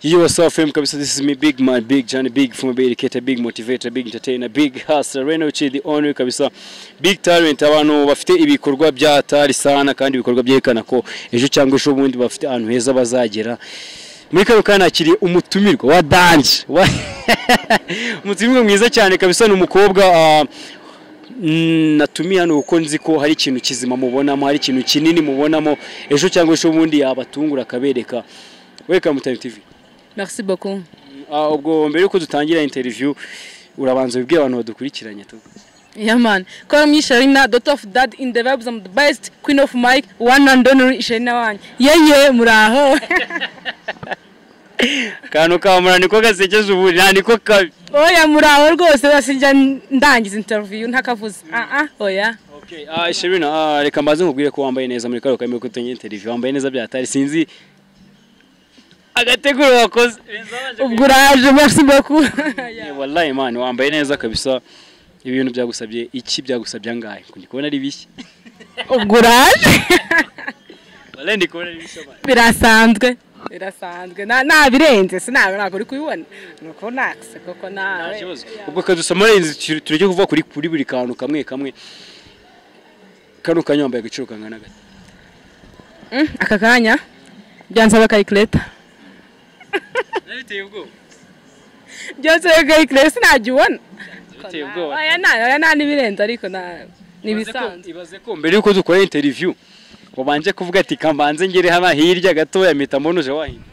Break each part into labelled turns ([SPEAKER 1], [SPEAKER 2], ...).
[SPEAKER 1] You are so fame kabisa. This is me big man, big Johnny, big former big educator, big motivator, big entertainer, big hustler, Reno Chi the owner kabisa. Big talent abantu bafite ibikorwa byatari sana kandi ibikorwa byerekana ko ejo cyangwa ejo bundi bafite ahantu heza bazagera. muri kano kanya nakiri umutumirwa wa danje wa- umutumirwa mwiza cyane kabisa ni umukobwa ah, mm, natumiye hano kuko nzi ko hari ikintu kizima mubonamo hari ikintu kinini mubonamo ejo cyangwa ejo bundi yabatungura akabereka welcome to Time TV
[SPEAKER 2] Merci beaucoup.
[SPEAKER 1] Ah, ubwo mbere yuko dutangira interview urabanza wibwire abantu badukurikiranye tu
[SPEAKER 2] Yeah, man. Call me Sharina, daughter of dad in the vibes. I'm the best queen of mic, one and only Sharina one. Yeah, yeah, muraho.
[SPEAKER 1] akantu ka mura niko gasekeje ubu nta niko kabi
[SPEAKER 2] Oya muraho rwose basijya ndangiza interview ntakavuze. Ah ah, oya.
[SPEAKER 1] Okay, ah Sherina, ah reka mbaze nkubwire ko wambaye neza muri karo kamwe kutunye interview, wambaye neza byatari sinzi agateguro wakoze.
[SPEAKER 2] Ubwo uraje, merci beaucoup.
[SPEAKER 1] Eh, Wallahi man, wambaye neza kabisa. Ibintu byagusabye iki byagusabye angahe? Ndi kubona ari bishya.
[SPEAKER 2] Ubwo uraje.
[SPEAKER 1] Wallahi ndi kubona ari bishya. man.
[SPEAKER 2] Birasanzwe. Birasanzwe. Na na birenze, sinawe ntabwo uri kubibona. Nuko nakse koko
[SPEAKER 1] Nta
[SPEAKER 2] nawe.
[SPEAKER 1] kibazo. Ubwo kadusomara inzu tureke kuvuga kuri kuri buri kantu kamwe kamwe. Kano kanya wambaye agaciro kangana gake.
[SPEAKER 2] Mm, Aka kanya byansaba calculator.
[SPEAKER 1] Nabiteye ubwoba.
[SPEAKER 2] byose gari kiresi ntajya ubona
[SPEAKER 1] Biteye ubwoba.
[SPEAKER 2] aya nta aya nta n'ibirenze ariko nta n'ibisanzwe
[SPEAKER 1] ibaze ko mbere yuko dukora interview wabanje kuvuga ati kambanze ngere hano hirya gatoya mpita mbonuje wahindi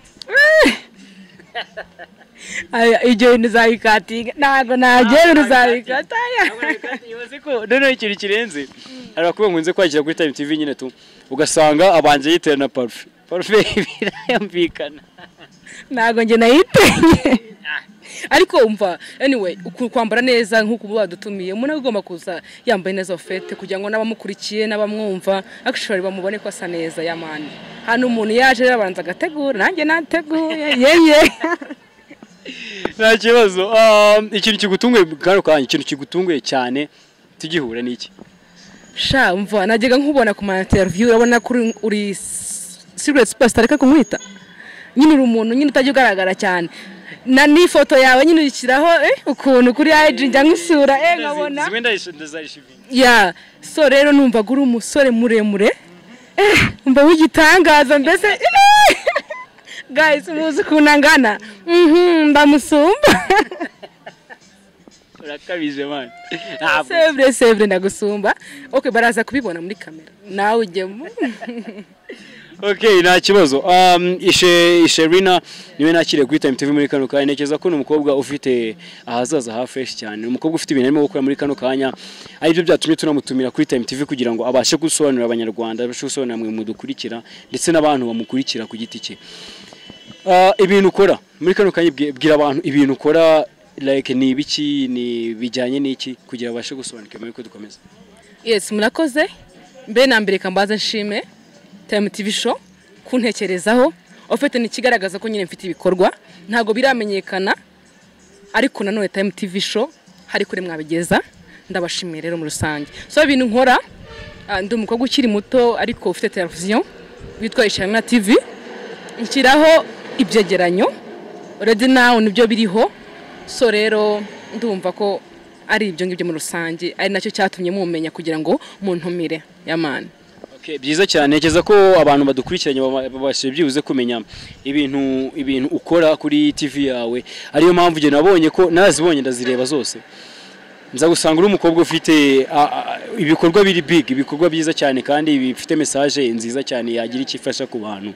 [SPEAKER 2] Aya, ibyo bintu uzabikatinga ntabwo nabyemera uzabikata aya.
[SPEAKER 1] ibaze ko noneho ikintu kirenze hari abakobwa nkunze kwakira kuri time tv nyine tu ugasanga abanje yiterana parufe parufe birayumvikana
[SPEAKER 2] ntabwo njye nayipenye ariko umva anyway uku- kwambara neza nk'uko ubu badutumiye umuntu agomba kuza yambaye neza ofete kugira ngo n'abamukurikiye n'abamwumva actually bamubone ko asa neza yamani hano umuntu yaje rero abanza agategura nanjye nateguye yeye
[SPEAKER 1] nta kibazo Ah, ikintu kigutunguye kano kanya ikintu kigutunguye cyane tugihura n'iki
[SPEAKER 2] sha mva najyaga nkubona ku ma interview urabona ko uri- uri secret superstar reka kumwita nyine uri umuntu nyine utajya ugaragara cyane na n'ifoto yawe nyine uyishyiraho eh, ukuntu kuri IG njya nkisura eh nkabona
[SPEAKER 1] zimwe ndazi- ndazarishiminga
[SPEAKER 2] ya so rero numvaga uri umusore muremure eh umva w'igitangaza mbese eh, guys muzi ukuntu angana mhm ndamusumba
[SPEAKER 1] urakabije man ntabwo
[SPEAKER 2] sevure sevure ndagusumba okay baraza kubibona muri kamera nawe ujyemo
[SPEAKER 1] Okay, nta kibazo. Um, ishe Sherina niwe nakiriye kuri Time TV muri kano kanya. Ntekereza ko ni umukobwa ufite ahazaza ha fresh cyane. Ni umukobwa ufite ibintu arimo gukora muri kano kanya. Ari byo byatumye tunamutumira kuri Time TV kugira ngo abashe gusobanurira Abanyarwanda, abashe gusobanurira mwe mudukurikira ndetse n'abantu bamukurikira ku giti cye. Ah, ibintu ukora muri kano kanya bwi- bwira abantu ibintu ukora like ni ibiki ni bijyanye n'iki kugira abashe gusobanukirwa muri ko dukomeza.
[SPEAKER 2] yesi murakoze mbe na mbere kambaza nshime tayimu tivi sho kuntekerezaho ofite ni ikigaragaza ko nyine mfite ibikorwa ntabwo biramenyekana ariko nanone tayimu tivi sho hari kure mwabigeza ndabashimiye rero muri rusange so ibintu nkora ah, ndi umukobwa ukiri muto ariko ufite televiziyo witwa ishamina tivi nshyiraho ibyegeranyo redi nawu nibyo biriho so rero ndumva ko ari ibyo ngibyo muri rusange ari nacyo cyatumye mumenya kugira ngo muntumire yamani
[SPEAKER 1] Okay, byiza cyane ntekereza ko abantu badukurikiranye baba- babashije byibuze kumenya ibintu ibintu ukora kuri TV yawe ariyo mpamvu njye nabonye ko nazibonye ndazireba zose nza gusanga uri umukobwa ufite a- a- ibikorwa biri big ibikorwa byiza cyane kandi bifite message nziza cyane yagira icyo ifasha ku bantu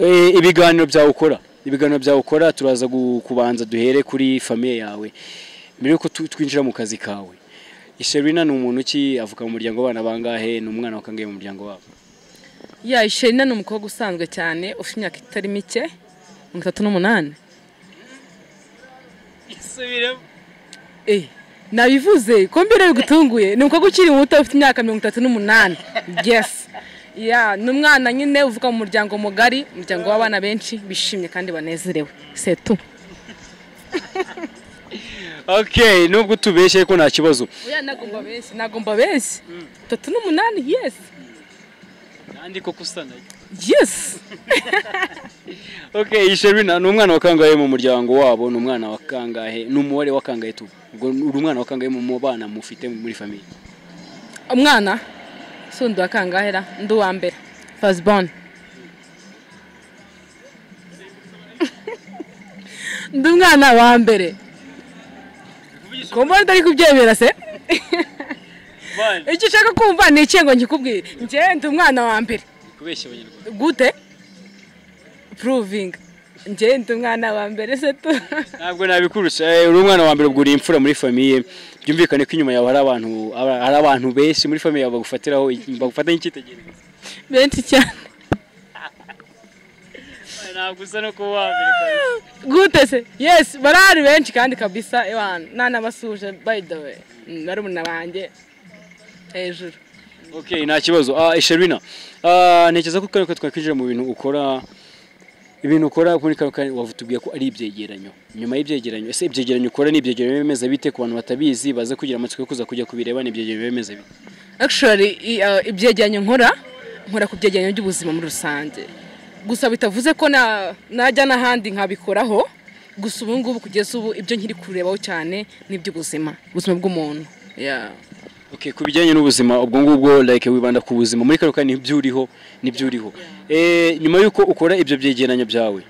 [SPEAKER 1] Eh, ibiganiro byawe ukora ibiganiro byawe ukora turaza gu- kubanza duhere kuri famiye yawe mbere yuko tu- twinjira mu kazi kawe Sherina ni umuntu ki avuka mu muryango w'abana bangahe ni umwana wa kangahe mu muryango wabo
[SPEAKER 2] ya sherina ni umukobwa usanzwe cyane ufite imyaka itari mike mirongo itatu n'umunani Eh, nabivuze ko mbere bigutunguye ni umukobwa ukiri muto ufite imyaka mirongo itatu n'umunani yes ya ni umwana nyine uvuka mu muryango mugari umuryango w'abana benshi bishimye kandi banezerewe setu
[SPEAKER 1] okay nubwo utubeshye ko nta kibazo
[SPEAKER 2] oya nagomba benshi nagomba benshi itatu n'umunani yes
[SPEAKER 1] kandi koko usa nayo
[SPEAKER 2] yes
[SPEAKER 1] okay iyi sherina ni umwana wa kangahe mu muryango wabo ni umwana wa kangahe ni umubare wa kangahe tu ubwo uri umwana wa kangahe mu bana mufite muri famiye
[SPEAKER 2] umwana si undi wa kangahera undi uwa mbere fasibone undi umwana wa mbere kumbona utari kubyemera se icyo ushaka kumva ni iki ngo nkikubwire njyewe ndi umwana wa mbere
[SPEAKER 1] kubeshya abanyarwanda
[SPEAKER 2] gute puruvinga njyewe ndi umwana wa mbere se tu
[SPEAKER 1] ntabwo nabikurusha Eh, uri umwana wa mbere ubwo uri imfura muri famiye byumvikane ko inyuma yawe hari abantu aba- hari abantu benshi muri famiye yawe bagufatiraho bagufatanya icyitegererezo
[SPEAKER 2] benshi cyane
[SPEAKER 1] ntabwo usa no kuba wa mbere kabisa.
[SPEAKER 2] gute se yesi barahari benshi kandi kabisa ewana nanabasuje by the way Mm, barumuna banjye hejuru
[SPEAKER 1] okay nta kibazo ah Sherina ah ntekereza ko kare ko twakwinjira mu bintu ukora ibintu ukora kuri kare kare wavutubwiye ko ari ibyegeranyo nyuma y'ibyegeranyo ese ibyegeranyo ukora ni ibyegeranyo bimeze bite ku bantu batabizi baza kugira amatsiko yo kuza kujya kubireba ni ibyegeranyo bimeze bite
[SPEAKER 2] actually i- uh, ibyegeranyo nkora nkora ku byegeranyo by'ubuzima muri rusange gusa bitavuze ko na- najya n'ahandi nkabikoraho gusa ubu ngubu kugeza ubu ibyo nkiri kurebaho cyane ni iby'ubuzima ubuzima bw'umuntu Yeah.
[SPEAKER 1] okay ku bijyanye n'ubuzima ubwo ngubwo like wibanda ku buzima muri kare kare nibyo uriho nibyo uriho eh nyuma y'uko ukora ibyo byegeranyo byawe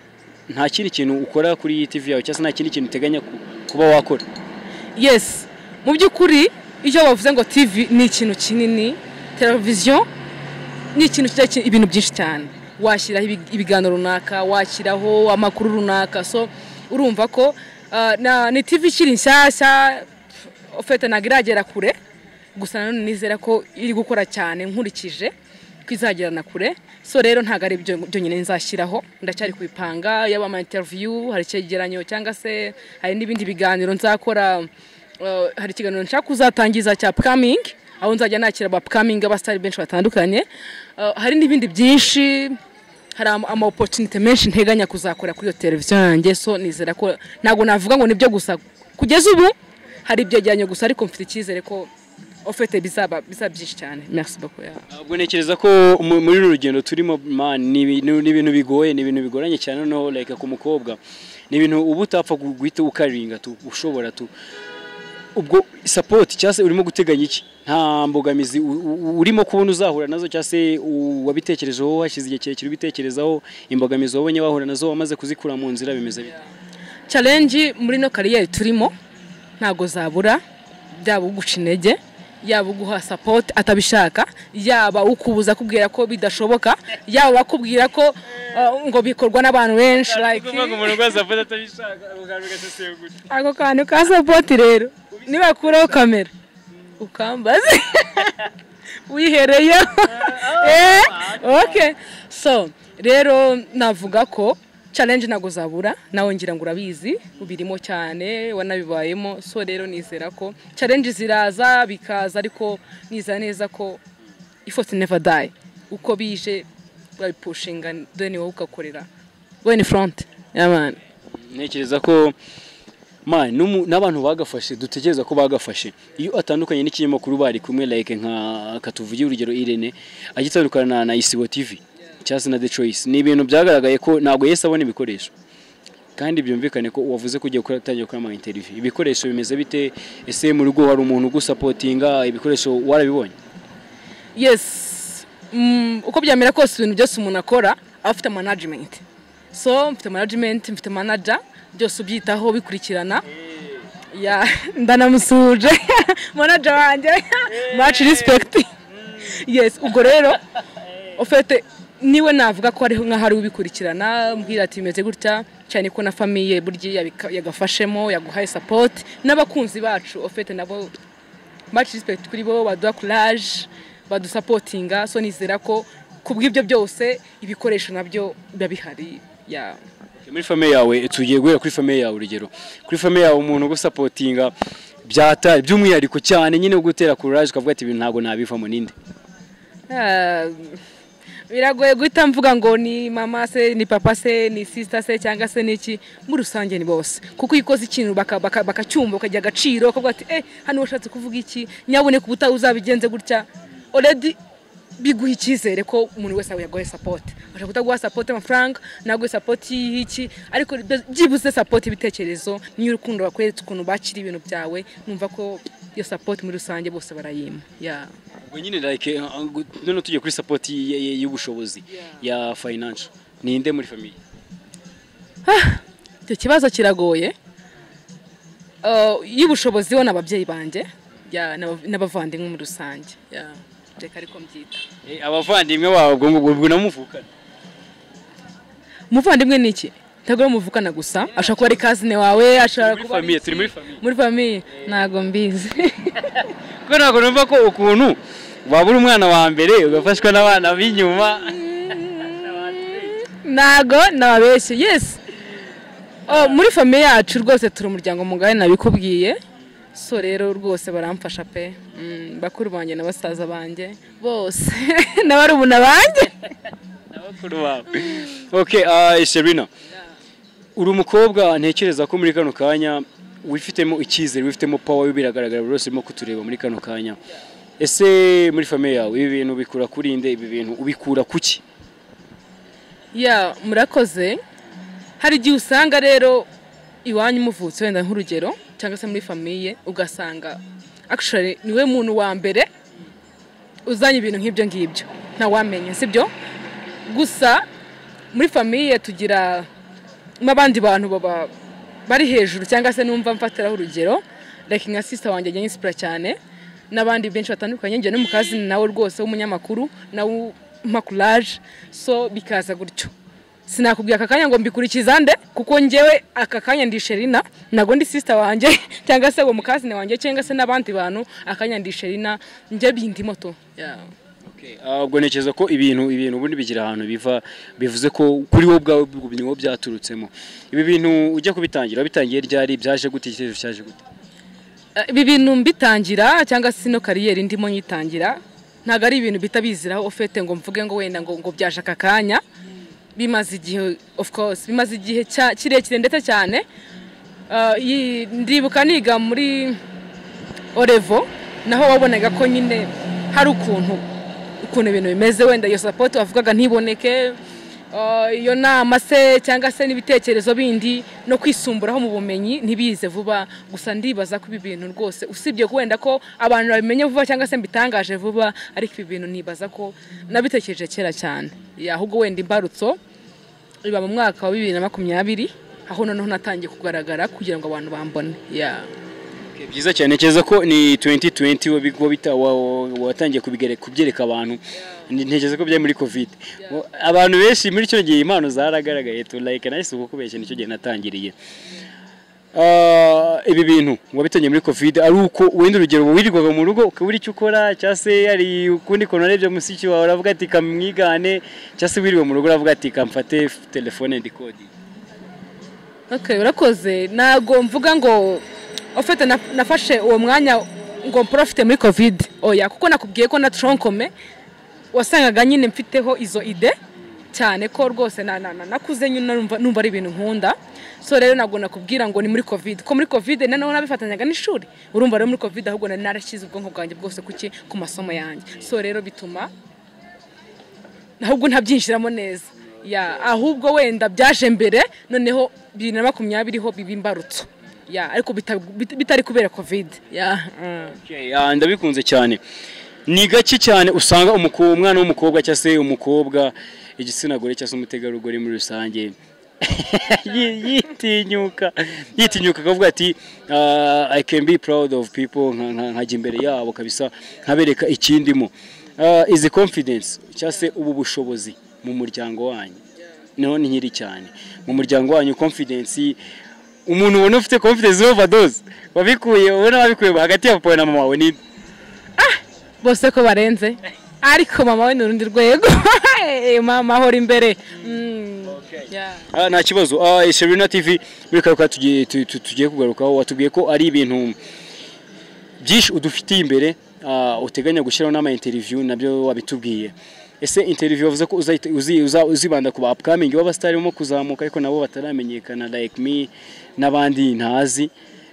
[SPEAKER 1] nta kindi kintu ukora kuri TV yawe cyangwa se nta kindi kintu uteganya ku- kuba wakora
[SPEAKER 2] yes mu by'ukuri iyo bavuze ngo tv ni ikintu kinini televiziyo ni ikintu kijya ki- ibintu byinshi cyane washyiraho ibi- ibiganiro runaka washyiraho amakuru runaka so urumva ko ah, na- ni tv ikiri nshyashya ofete ntabwo iragera kure gusa nanone nizera ko iri gukora cyane nkurikije ko izagera na kure so rero ntabwo ari byo byonyine nzashyiraho ndacyari kubipanga yaba ama interview hari icyegeranyo cyangwa se hari n'ibindi biganiro nzakora Uh, hari ikiganiro nshaka kuzatangiza cya pkamingi aho nzajya nakira abapkamingi abasitari benshi batandukanye Uh, hari n'ibindi byinshi hari ama ama opportunity menshi nteganya kuzakora kuri iyo televiziyo yanjye so nizera ko ntabwo navuga ngo nibyo gusa kugeza ubu hari ibyegeranyo gusa ariko mfite icyizere ko ofete bizaba bizaba byinshi cyane merci beaucoup yeah.
[SPEAKER 1] ubwo ntekereza ko mu- muri uru rugendo turimo man ni ibintu ni ibintu bigoye ni ibintu bigoranye cyane noneho like ku mukobwa ni ibintu uba utapfa gu- guhita ukaringa tu ushobora tu ubwo support cyangwa se urimo guteganya iki nta mbogamizi u- u- urimo kubona uzahura nazo cyangwa se u- wabitekerejeho hashize igihe kirekire ubitekerezaho imbogamizi wabonye wahura nazo wamaze kuzikura mu nzira bimeze bite
[SPEAKER 2] challenge muri no kariyeri turimo ntago zabura byaba uguca intege yaba uguha support atabishaka yaba ukubuza akubwira ko bidashoboka yaba akubwira ko uh, ngo bikorwa n'abantu benshi like
[SPEAKER 1] rwose afata atabishaka ubuganga ugasesera gutya
[SPEAKER 2] ako kantu ka support rero nibakuraho kamera ukambaze wihereyeho eh okay so rero navuga ko challenge ntago zabura nawe ngira ngo urabizi ubirimo cyane wanabibayemo so rero nizera ko challenge ziraza bikaza ariko nizera neza ko effort never die uko bije urabipushinga then wowe ugakorera go in front yaman
[SPEAKER 1] ntekereza ko man n'umu- n'abantu bagafashe dutekereza ko bagafashe iyo atandukanye n'ikinyamakuru bari kumwe like nka katuvuge urugero Irene agitandukana na Isibo TV cyangwa se na The Choice ni ibintu byagaragaye ko ntabwo yese abona ibikoresho kandi byumvikane ko wavuze ko ugiye gukora- utangiye gukora ama interview ibikoresho bimeze bite ese mu rugo hari umuntu ugusapotinga ibikoresho warabibonye
[SPEAKER 2] yes mm, uko byamera kose ibintu byose umuntu akora aba afite management so mfite management mfite manager byose ubyitaho bikurikirana ya ndanamusuje manager wanjye much respect yes ubwo rero ofete niwe navuga ko ariho nkaho ari ubikurikirana mbwira ati bimeze gutya cyane ko na famiye burya yabika- yagafashemo yaguhaye support n'abakunzi bacu ofete nabo much respect kuri bo baduha courage badusapotinga so nizera ko ku bw'ibyo byose ibikoresho nabyo biba bihari ya
[SPEAKER 1] muri famiye yawe tugiye guhera kuri famiye yawe urugero kuri famiye yawe umuntu ugusapotinga byata by'umwihariko cyane nyine ugutera kuraje ukavuga ati "Ibi ntabwo nabivamo ninde
[SPEAKER 2] Ah, biragoye guhita mvuga ngo ni mama se ni papa se ni sisita se cyangwa se n'iki muri rusange ni bose kuko iyo ukoze ikintu baka- baka- bakacyumva bakagira agaciro bakavuga ati eh hano washatse kuvuga iki nyabune ku butaha uzabigenze gutya oredi biguha icyizere ko umuntu wese yaguhaye sapoti ashobora kutaguha sapoti y'amafaranga naguhe sapoti y'iki ariko byibuze sapoti y'ibitekerezo n'iy'urukundo bakweretse ukuntu bakira ibintu byawe numva ko iyo sapoti muri rusange bose barayima Yeah.
[SPEAKER 1] ubwo nyine like uh, gu- noneho tujye kuri support y- y- y'ubushobozi ya financial ninde muri famille
[SPEAKER 2] icyo kibazo kiragoye Eh, y'ubushobozi bo ni ababyeyi banjye yeah, n'aba- n'abavandimwe muri rusange Yeah. reka ariko mbyita
[SPEAKER 1] Eh, abavandimwe babo ubwo ngubwo ubwo namuvukana
[SPEAKER 2] umuvandimwe ni iki ntabwo muvukana gusa ashobora kuba ari kazine wawe ashobora
[SPEAKER 1] muri
[SPEAKER 2] kuba ari
[SPEAKER 1] famille
[SPEAKER 2] iki.
[SPEAKER 1] turi muri famille
[SPEAKER 2] muri famiye ntabwo mbizi
[SPEAKER 1] kuko ntabwo numva ko ukuntu waba uri umwana wa mbere ugafashwa n'abana b'inyuma
[SPEAKER 2] ntabwo nababeshye yesi Oh, muri famiye yacu rwose turi umuryango mugari nabikubwiye so rero rwose baramfasha pe Mm, bakuru banjye na basaza banjye bose n'abarumuna banjye
[SPEAKER 1] n'abakuru babo okay uh, Serena uri umukobwa ntekereza ko muri kano kanya wifitemo icyizere wifitemo power biragaragara buri wese urimo kutureba muri kano kanya ese muri famille yawe ibi bintu bikura kuri nde ibi bintu ubikura kuki
[SPEAKER 2] ya murakoze hari igihe usanga rero iwanyu umuvutse wenda nk'urugero cyangwa se muri famiye ugasanga actually niwe muntu wa mbere uzanye ibintu nk'ibyo ngibyo ntawamenya sibyo gusa muri famiye tugira n'abandi bantu baba bari hejuru cyangwa se numva mfatiraho urugero like nka sister wanjye njye nyinsipura cyane n'abandi benshi batandukanye njye no mu kazi ni nawe rwose w'umunyamakuru nawe umakuraje so bikaza gutyo sinakubwira aka kanya ngo mbikurikiza nde kuko njyewe aka kanya ndi sherina ntabwo ndi sister wanjye cyangwa se uwo mukazine wanjye cyangwa se n'abandi bantu akanya ndi sherina njye bindimo tu Yeah.
[SPEAKER 1] Okay, ah, ubwo ntekereza ko ibintu ibintu ubundi bigira ahantu biva bivuze ko kuri wowe ubwawe ubwo byaturutsemo ibi bintu ujya kubitangira bitangiye ryari byaje gute icyerekezo cyaje gute
[SPEAKER 2] Eh, ibi bintu mbitangira cyangwa se ino kariyeri ndimo nyitangira ntabwo ari ibintu bita biziraho ofete ngo mvuge ngo wenda ngo ngo byaje aka kanya bimaze igihe of course bimaze igihe cya- kirekire ndetse cyane Eh, iyi- ndibuka niga muri orevo naho wabonaga ko nyine hari ukuntu ukuntu ibintu bimeze wenda iyo sapoti wavugaga ntiboneke eh, iyo nama se cyangwa se n'ibitekerezo bindi no kwisumburaho mu bumenyi ntibize vuba gusa ndibaza ko ibi bintu rwose usibye ko wenda ko abantu babimenye vuba cyangwa se mbitangaje vuba ariko ibi bintu nibaza ko nabitekereje kera cyane Ya, ahubwo wenda imbarutso iba mu mwaka wa bibiri na makumyabiri aho noneho natangiye kugaragara kugira ngo abantu bambone Ya.
[SPEAKER 1] Okay, byiza cyane ntekereza ko ni 2020 wabi- wabita- wa- wa- watangiye kubigere- kubyereka abantu Ni- ntekereza ko byari muri covid Wa- abantu benshi muri icyo gihe impano zaragaragaye tu like nahise uko kubeshya nicyo gihe natangiriye Ah, ibi bintu wabitangiye muri covid ari uko wenda urugero wirirwaga mu rugo ukabura icyo ukora cyangwa se hari ukundi kuntu urebye musiki wawe uravuga ati kamwigane cyangwa se wirirwa mu rugo uravuga ati kamfate f- telefone ndikodi
[SPEAKER 2] Okay, urakoze ntabwo mvuga ngo ofete na- nafashe uwo mwanya ngo mporofite muri covid oya kuko nakubwiye ko na tronkome wasangaga nyine mfiteho izo ide cyane ko rwose na- na- na- nakuze nyine numva numva ari ibintu nkunda so rero ntabwo nakubwira ngo ni muri covid ko muri covid noneho nabifatanyaga n'ishuri urumva rero muri covid ahubwo nari narashyize ubwonko bwanjye bwose kuki ku masomo yanjye so rero bituma ahubwo ntabyinjiramo neza ya ahubwo wenda byaje mbere noneho bibiri na makumyabiri ho biba imbarutso ya ariko bita- bit- bitari kubera covid ya mm.
[SPEAKER 1] Okay, ah, ndabikunze cyane ni gake cyane usanga umuko- umwana w'umukobwa cyangwa se umukobwa igitsina gore cyangwa se umutegarugori muri rusange yi- yitinyuka yitinyuka akavuga ati "Ah, i can be proud of people nka- nka- nkajya imbere yabo kabisa nkabereka ikindimo Ah, izi confidence cyangwa se ubu bushobozi mu muryango wanyu niho ni nyiri cyane mu muryango wanyu confidence umuntu ubona ufite confidence overdose wabikuye ubona wabikuye hagati ya papa na mama wawe ni
[SPEAKER 2] bose ko barenze ariko mama we ni urundi rwego Eh, mama ahora imbere Mm. Ya.
[SPEAKER 1] Ah, nta kibazo Ah, Serena TV muri karuka tugiye tu- tu- tugiye kugarukaho watubwiye ko ari ibintu byinshi udufitiye imbere ah, uteganya gushyiraho n'ama interview nabyo wabitubwiye ese interview wavuze ko uzahita- uzi- uza- uzibanda ku ba upcoming b'abasitari barimo kuzamuka ariko nabo bataramenyekana like me n'abandi ntazi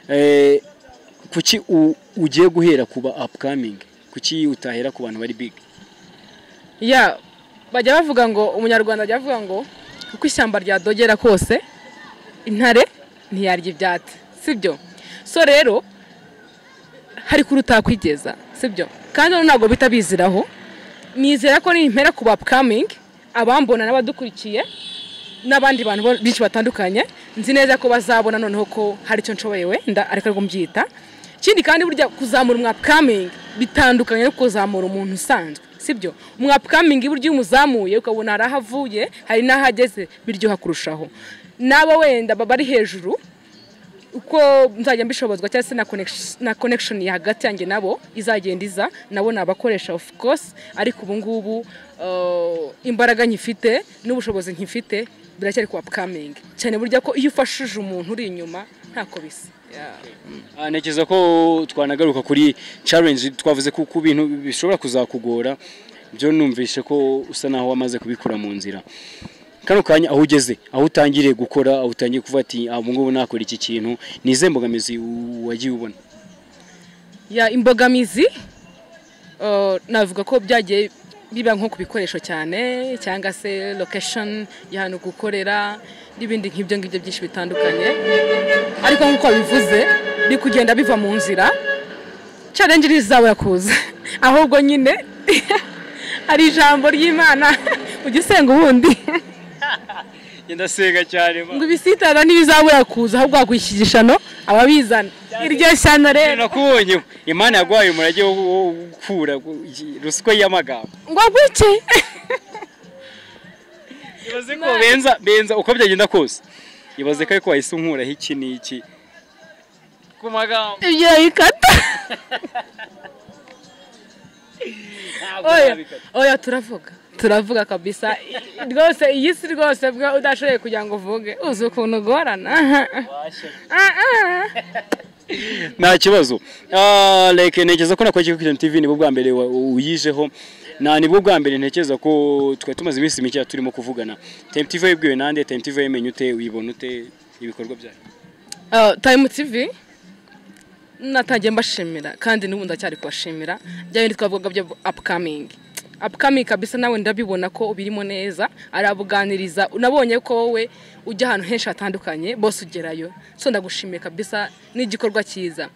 [SPEAKER 1] Eh, kuki u- ugiye guhera ku ba upcoming kuki utahera ku bantu bari big
[SPEAKER 2] ya bajya bavuga ngo umunyarwanda ajya avuga ngo uko ishyamba ryadogera kose intare ntiyarya ibyatsi sibyo so rero hari kuri utakwigeza sibyo kandi rero ntabwo bita biziraho nizera ko nimpera ku bapkamingi abambona n'abadukurikiye n'abandi bantu bo- benshi batandukanye nzi neza ko bazabona noneho ko hari icyo nshoboye wenda ariko ariko mbyita ikindi kandi burya kuzamura umwapkamingi bitandukanye no kuzamura umuntu usanzwe sibyo umwapkamingi burya iyo umuzamuye ukabona hari aho avuye hari n'aho ageze biryoha kurushaho n'abo wenda baba ari hejuru uko nzajya mbishobozwa cyangwa se na connection- na connection ya hagati yanjye nabo izagenda iza nabo ni abakoresha of course ariko ubu ngubu uh, imbaraga nkifite n'ubushobozi nkifite biracyari ku upcoming cyane burya ko iyo ufashije umuntu uri inyuma ntako bisa Yeah.
[SPEAKER 1] Ah, ntekereza ko twanagaruka kuri challenge twavuze ko ku bintu bishobora kuzakugora byo numvishe ko usa naho wamaze kubikura mu nzira kano kanya aho ugeze aho utangiriye gukora aho utangiye kuvuga ati "Ah, ubu ngubu nakora iki kintu ni izihe mbogamizi u- wagiye ubona
[SPEAKER 2] ya imbogamizi uh, navuga ko byagiye biba nko ku bikoresho cyane cyangwa se location y'ahantu gukorera n'ibindi nk'ibyo ngibyo byinshi bitandukanye ariko nk'uko bivuze biri kugenda biva mu nzira challenge rizabura kuza ahubwo nyine hari ijambo ry'imana ujya usenga ubundi
[SPEAKER 1] ndasenga cyane
[SPEAKER 2] ngo ibisitara ntibizabura kuza ahubwo hakwishyigishano ababizana iryo shyano rero
[SPEAKER 1] nakubonye imana yaguhaye umurage wo wo gukura ruswa y'amagambo
[SPEAKER 2] ngo gwiki
[SPEAKER 1] ibaze ko benza benza uko byagenda kose ibaze ko ariko wahise unkuraho iki n'iki ku magambo
[SPEAKER 2] ibyo bikata oya oya turavuga turavuga kabisa I- rwose iyi si rwose bwa udashoboye kugira ngo uvuge uzi ukuntu ugorana Ah, ah.
[SPEAKER 1] nta kibazo Ah, reka ntekereza ko nakora kigo TV nibwo bwa mbere wa- uyijeho na nibwo bwa mbere ntekereza ko twari tumaze iminsi mike turimo kuvugana Time TV yabwiwe nande Time TV yamenye ute uyibona ute ibikorwa byayo
[SPEAKER 2] Uh, time tv natangiye mbashimira kandi n'ubu ndacyari kubashimira bya bindi twavugaga byo upcoming upcoming kabisa nawe ndabibona ko ubirimo neza arabuganiriza nabonye ko wowe ujya ahantu henshi hatandukanye bose ugerayo so ndagushimiye kabisa n'igikorwa cyiza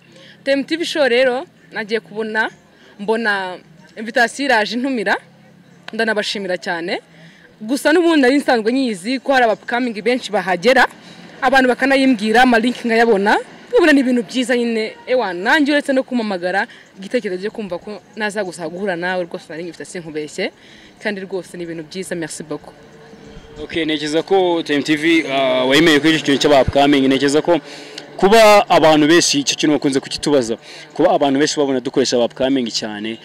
[SPEAKER 2] time tv show rero nagiye kubona mbona invitation iraje intumira ndanabashimira cyane gusa n'ubundi nari nsanzwe nyizi ko hari abapakamingi benshi bahagera abantu bakanayimbwira amalinki nkayabona ubona ni ibintu byiza nyine ewa nanjye uretse no kumpamagara igitekerezo cyo kumva ko naza gusa guhura nawe rwose nari ngifite sinkubeshye kandi rwose ni ibintu byiza merci beaucoup
[SPEAKER 1] Okay, ntekereza ko Time TV ah, wayemeye kuri icyo kintu cy'abapkamingi ntekereza ko kuba abantu benshi icyo kintu bakunze kukitubaza kuba abantu benshi babona dukoresha abapkamingi cyane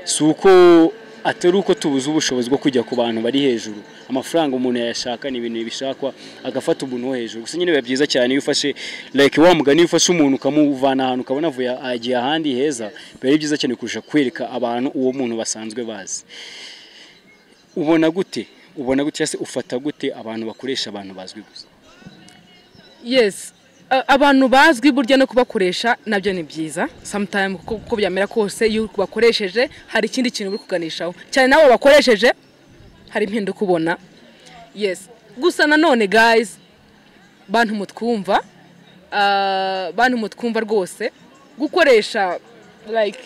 [SPEAKER 1] si uko atari uko tubuze ubushobozi bwo kujya ku bantu bari hejuru amafaranga umuntu yayashaka ni ibintu bishakwa agafata umuntu wo hejuru gusa nyine biba byiza cyane iyo ufashe like wa mugani iyo ufashe umuntu ukamuvana ahantu ukabona avuye agiye ahandi heza biba ari byiza cyane kurusha kwereka abantu uwo muntu basanzwe bazi ubona gute ubona gute cyangwa se ufata gute abantu bakoresha abantu bazwi gusa
[SPEAKER 2] yes A- abantu bazwi burya no kubakoresha nabyo ni byiza sometime kuko uko byamera kose iyo ubakoresheje hari ikindi kintu uri kuganishaho cyane nawe wabakoresheje hari impinduka ubona yes gusa nanone guys bantu mutwumva ah, bantu mutwumva rwose gukoresha like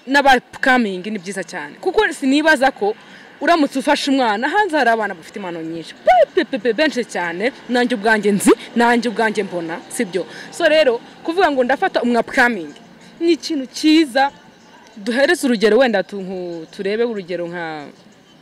[SPEAKER 2] n'abapkamingi ni byiza cyane kuko sinibaza ko uramutse ufashe umwana hanze hari abana bafite impano nyinshi pe, pe, pe, benshi cyane nanjye ubwanjye nzi nanjye ubwanjye mbona sibyo so rero kuvuga ngo ndafata umwapkamingi ni ikintu cyiza duhereze urugero wenda tu- nku- turebe urugero nka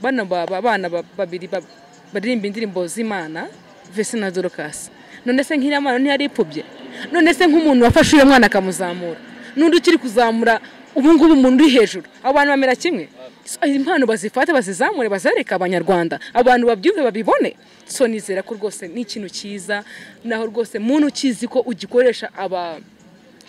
[SPEAKER 2] bano ba- ba- bana ba- babiri ba- baririmba indirimbo z'imana vese na dorokasi none se nk'iriya mwana ntiyari ipfubye none se nk'umuntu wafashe uyu mwana akamuzamura n'undi ukiri kuzamura ubu ngubu umuntu uri hejuru abo bantu bamera kimwe So, izi impano bazifate bazizamure bazereke abanyarwanda abantu babyumve babibone so nizera ko rwose ni ikintu cyiza naho rwose muntu ukizi ko ugikoresha aba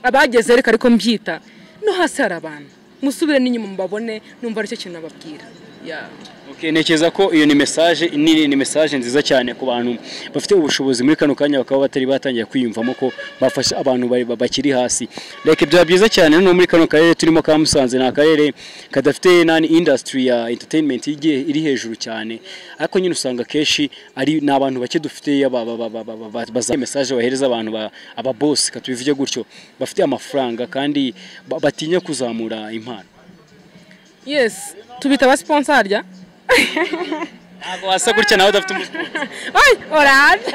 [SPEAKER 2] abageze reka ariko mbyita no hasi hari abantu musubire n'inyuma mubabone numva aricyo kintu nababwira Yeah.
[SPEAKER 1] Okay, Ntekereza ko iyo ni message nini ni message nziza cyane ku bantu bafite ubushobozi muri kano kanya bakaba batari batangiye kwiyumvamo ko bafasha abantu bari bakiri hasi like byaba byiza cyane no muri kano karere turimo ka Musanze ni akarere kadafite nani industry ya entertainment igiye iri hejuru cyane ariko nyine usanga kenshi ari n'abantu bake dufite yaba- ba- ba- ba- ba- ba- baza message bahereza abantu ba- aba boss katubivuge gutyo bafite amafaranga kandi ba- batinya kuzamura impano
[SPEAKER 2] yes tubita aba sponsor harya
[SPEAKER 1] ntabwo wasa gutya nawe udafite umusiporo
[SPEAKER 2] Ay, oranje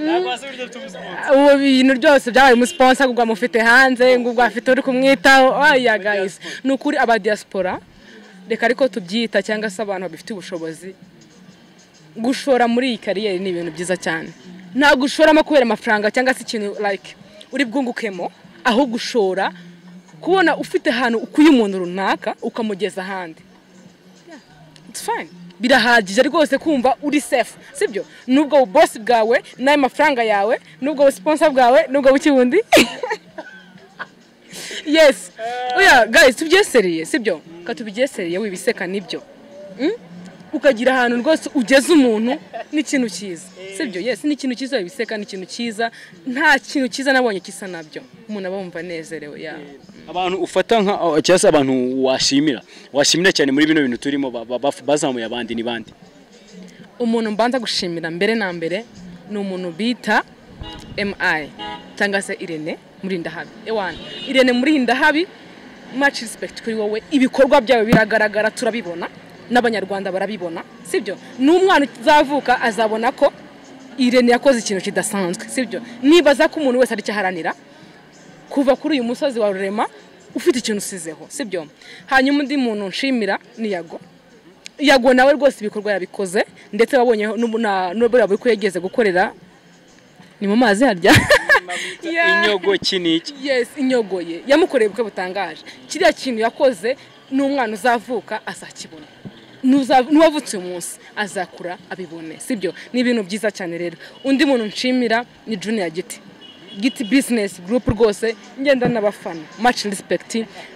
[SPEAKER 1] ntabwo wasa gutya udafite umusiporo
[SPEAKER 2] ubu bintu byose byabaye umusiponsa ubwo amufite hanze ngo ubwo afite uri kumwitaho oya guys ni ukuri aba diaspora reka ariko tubyita cyangwa se abantu babifitiye ubushobozi gushora muri iyi kariyeri ni ibintu byiza cyane ntabwo ushoramo kubera amafaranga cyangwa se ikintu like uri bwungukemo ahubwo ushora kubona ufite ahantu ukuye umuntu runaka ukamugeza ahandi It's fine. birahagije rwose kumva uri safe sibyo nubwo bosi bwawe n'ayo mafaranga yawe nubwo busiponsa bwawe nubwo bukibundi yes oya guys tubyesereye sibyo ka tubyesereye wibiseka nibyo Mm? ukagira ahantu rwose ugeza umuntu n'ikintu cyiza sibyo yes ni ikintu cyiza wibiseka ni ikintu cyiza nta kintu cyiza nabonye kisa nabyo umuntu aba yumva anezerewe yeah.
[SPEAKER 1] abantu ufata nka cyangwa se abantu washimira washimira cyane muri bino bintu turimo ba- ba- baf- bazamuye abandi ni bande
[SPEAKER 2] umuntu mbanza gushimira mbere na mbere ni umuntu bita emayi cyangwa se irene muri ndahabi ewana irene muri ndahabi maci rispekiti kuri wowe ibikorwa byawe biragaragara turabibona n'abanyarwanda barabibona sibyo n'umwana uzavuka azabona ko irene yakoze ikintu kidasanzwe sibyo nibaza ko umuntu wese arikiharanira kuva kuri uyu musozi wa rurema ufite ikintu usizeho sibyo hanyuma undi muntu nshimira ni yago yago nawe rwose ibikorwa yabikoze ndetse wabonye n'ubura buri ko yageze gukorera ni mu mazi harya Yeah.
[SPEAKER 1] inyogo iki n'iki
[SPEAKER 2] yes inyogoye yamukoreye ubukwe butangaje kiriya kintu yakoze n'umwana uzavuka azakibona Nuza- n'uwavutse uyu munsi azakura abibone sibyo ni ibintu byiza cyane rero undi muntu nshimira ni junior giti giti business group rwose ngenda n'abafana much respect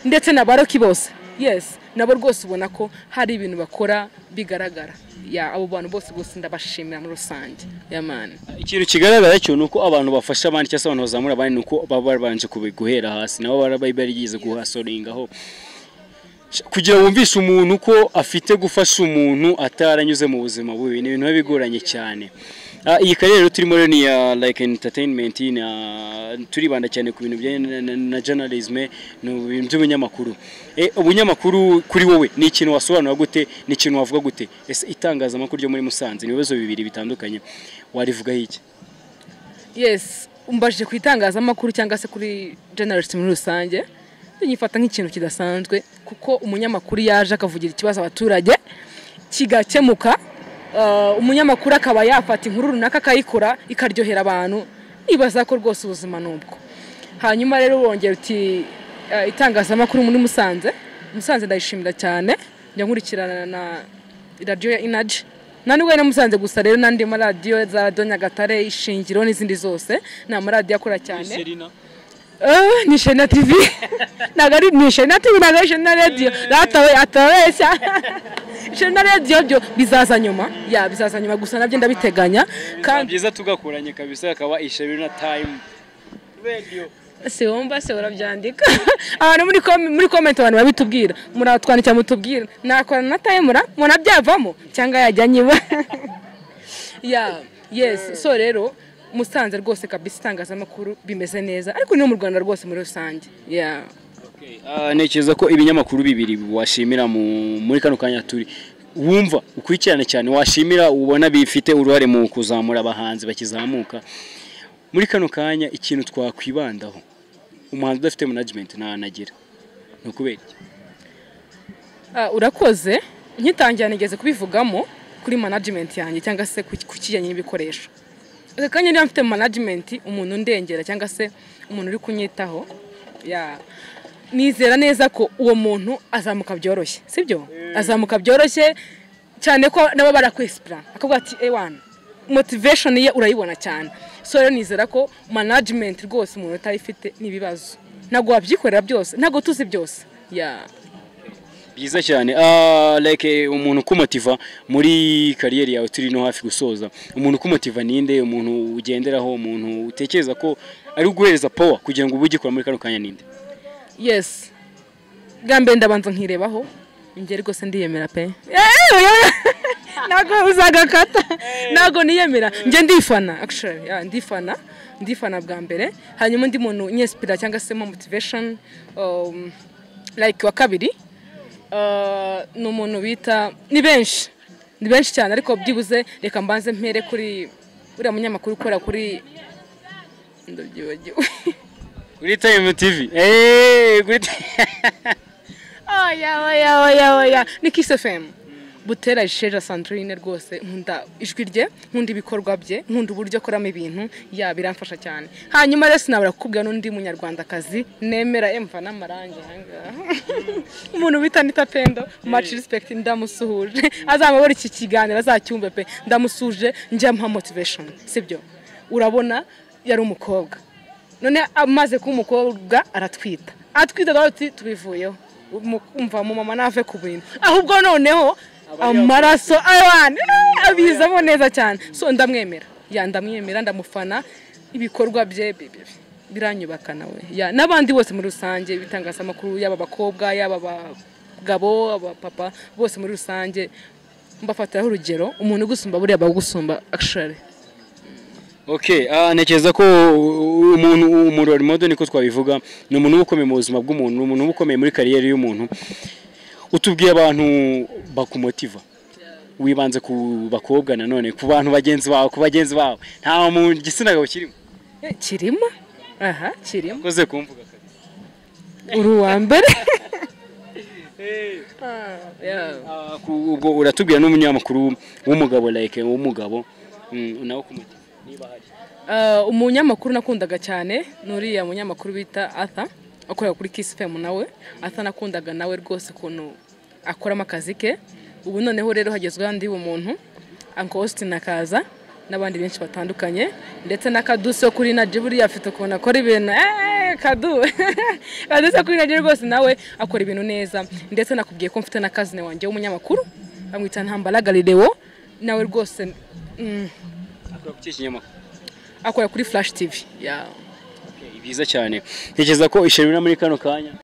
[SPEAKER 2] ndetse na baroki bose yes nabo rwose ubona ko hari ibintu bakora bigaragara ya abo bantu bose bose ndabashimira muri rusange yamani
[SPEAKER 1] ikintu kigaragara cyo ni uko abantu bafasha abandi cyangwa se abantu bazamura abandi ni uko baba babanje kubi- guhera hasi nabo baba barigeze guhasoringaho kugira wumvishe umuntu ko afite gufasha umuntu ataranyuze mu buzima bubi ni ibintu biba bigoranye cyane Ah, iyi karere rero turimo rero ni iya like entertainment ni ya- turibanda cyane ku bintu bijyanye na- na- na journalism ni ibintu by'ubunyamakuru Eh, ubunyamakuru kuri wowe ni ikintu wasobanura gute ni ikintu wavuga gute ese itangazamakuru ryo muri Musanze ni ibibazo bibiri bitandukanye warivugaho iki
[SPEAKER 2] yes umbajije ku itangazamakuru cyangwa se kuri generalist muri rusange nyifata nk'ikintu kidasanzwe kuko umunyamakuru yaje akavugira ikibazo abaturage kigakemuka Uh, umunyamakuru akaba yafata inkuru runaka akayikora ikaryohera abantu nibaza ko rwose ubuzima ni ubwo hanyuma rero wongera uti uh, itangazamakuru muri musanze musanze ndayishimira cyane njya nkurikirana na radiyo ya inaji nta nubwo na musanze gusa rero n'andi maradiyo za radiyo nyagatare ishingiro n'izindi zose ni amaradiyo akora cyane Eh, ni shena tivi ntabwo ari ni shena tivi ntabwo ari shena radiyo ratawe atabeshya shena radiyo byo bizaza nyuma ya bizaza nyuma gusa nabyo ndabiteganya
[SPEAKER 1] Ni
[SPEAKER 2] kandi
[SPEAKER 1] byiza tugakuranye kabisa akaba isheri na time radio
[SPEAKER 2] si wumva se urabyandika abantu muri kom- muri komenti abantu babitubwira muratwandikira mutubwira nakorana na tayimura mubona byavamo cyangwa yajya nyiba ya yesi so rero musanze rwose kabisa itangazamakuru bimeze neza ariko no mu rwanda rwose muri rusange ya
[SPEAKER 1] Okay, ah, ntekereza ko ibinyamakuru bibiri washimira mu- muri kano kanya turi wumva ukurikirane cyane washimira ubona bifite uruhare mu kuzamura abahanzi bakizamuka muri kano kanya ikintu twakwibandaho umuhanzi udafite management ntanagira ni ukubera iki?
[SPEAKER 2] Ah, urakoze nkitangira nigeze kubivugamo kuri management yanjye cyangwa se ku ku kijyanye n'ibikoresho aka kanya niba mfite management umuntu ndengera cyangwa se umuntu uri kunyitaho ya nizera neza ko uwo muntu azamuka byoroshye sibyo azamuka byoroshye cyane ko nabo barakwesipira akavuga ati ewana motivation ye urayibona cyane so rero nizera ko management rwose umuntu utayifite ni ibibazo ntabwo wabyikorera byose ntabwo tuzi byose ya
[SPEAKER 1] byiza cyane Ah, like umuntu ukumotiva muri kariyeri yawe turi no hafi gusoza umuntu ukumotiva ninde umuntu ugenderaho umuntu utekereza ko ari guhereza power kugira ngo ube ugikora muri kano kanya ninde
[SPEAKER 2] yesi bwa mbere ndabanza nkirebaho njye rwose ndiyemera pe ntabwo uzagakata ntabwo niyemera njye ndifana actually yeah, ndifana ndifana bwa mbere hanyuma undi muntu nyesipira cyangwa se mo motivation um, like wa kabiri uh, ni umuntu bita ni benshi ni benshi cyane ariko byibuze reka mbanze mpere kuri uriya munyamakuru ukora kuri ndabyibagiwe
[SPEAKER 1] kuri time tv eh kuri
[SPEAKER 2] oya oya oya oya ni kiss fm butera isheja santurine rwose nkunda ijwi rye nkunda ibikorwa bye nkunda uburyo akoramo ibintu ya biramfasha cyane hanyuma rero sinabura kukubwira n'undi munyarwandakazi nemera emva n'amarangi ahangaha umuntu bita nita pendo much respect ndamusuhuje azamabora iki kiganiro azacyumve pe ndamusuhuje njya amuha motivation sibyo urabona yari umukobwa none amaze kuba umukobwa aratwita atwita rero tuti tubivuyeho Umu- umva mu mama nave ku bintu ahubwo noneho amaraso ayani abizamo neza cyane so ndamwemera ya ndamwemera ndamufana ibikorwa bye bi- bi- biranyubaka nawe Ya, n'abandi bose muri rusange ibitangazamakuru yaba abakobwa yaba abagabo abapapa bose muri rusange mbafatiraho urugero umuntu ugusumba buriya bagusumba actually
[SPEAKER 1] Okay, ah ntekereza ko u- umuntu umuntu wa remodo niko twabivuga ni umuntu uba ukomeye mu buzima bw'umuntu ni umuntu uba ukomeye muri kariyeri y'umuntu utubwiye abantu bakumotiva wibanze ku bakobwa nanone ku bantu bagenzi bawe ku bagenzi bawe nta mu gitsina gabo kirimo
[SPEAKER 2] Eh, kirimo aha kirimo
[SPEAKER 1] ukoze kumvuga kabiri.
[SPEAKER 2] uri uwa mbere
[SPEAKER 1] Ah, ku- ubwo uratubwira n'umunyamakuru w'umugabo like w'umugabo mm, nawe ukumotiva niba hari
[SPEAKER 2] Uh, umunyamakuru nakundaga cyane ni uriya munyamakuru bita Arthur akorera kuri Kiss FM nawe Arthur nakundaga nawe rwose ukuntu akoramo akazi ke ubu noneho rero hagezweho undi umuntu Uncle Austin akaza n'abandi benshi batandukanye ndetse na Kadusi wo kuri Naji buriya afite ukuntu akora ibintu eh Kadu Kadusi wo kuri Naji rwose nawe akora ibintu neza ndetse nakubwiye ko mfite na kazine wanjye w'umunyamakuru bamwita Ntambara Galileo nawe rwose mm,
[SPEAKER 1] akora kuki kinyamakuru
[SPEAKER 2] akorera kuri Flash TV yeah.
[SPEAKER 1] Okay, byiza cyane ntekereza ko ishyirira muri kano kanya